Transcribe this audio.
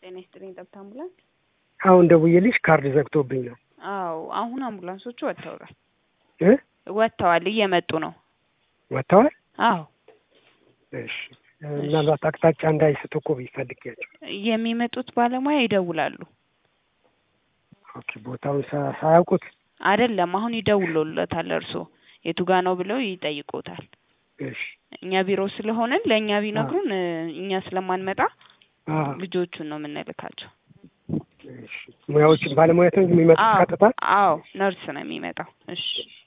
ጤና ይስጥልኝ ጠብታ አምቡላንስ። አሁን ደውዬልሽ ካርድ ዘግቶብኝ ነው አዎ አሁን አምቡላንሶቹ ወጥተዋል እ ወጥተዋል እየመጡ ነው። ወጥተዋል። አዎ እሺ ምናልባት አቅጣጫ እንዳይስቱ እኮ ቢፈልጊያቸው። የሚመጡት ባለሙያ ይደውላሉ። ኦኬ ቦታውን ሳ- ሳያውቁት አይደለም አሁን ይደውሉለታል። እርሶ የቱ ጋ ነው ብለው ይጠይቁታል። እሺ እኛ ቢሮ ስለሆንን ለእኛ ቢነግሩን እ፣ እኛ ስለማንመጣ አ ልጆቹን ነው የምንልካቸው። እሺ ሙያዎች ባለሙያተኞች የሚመጡት አዎ ቀጥታ አዎ ነርስ ነው የሚመጣው። እሺ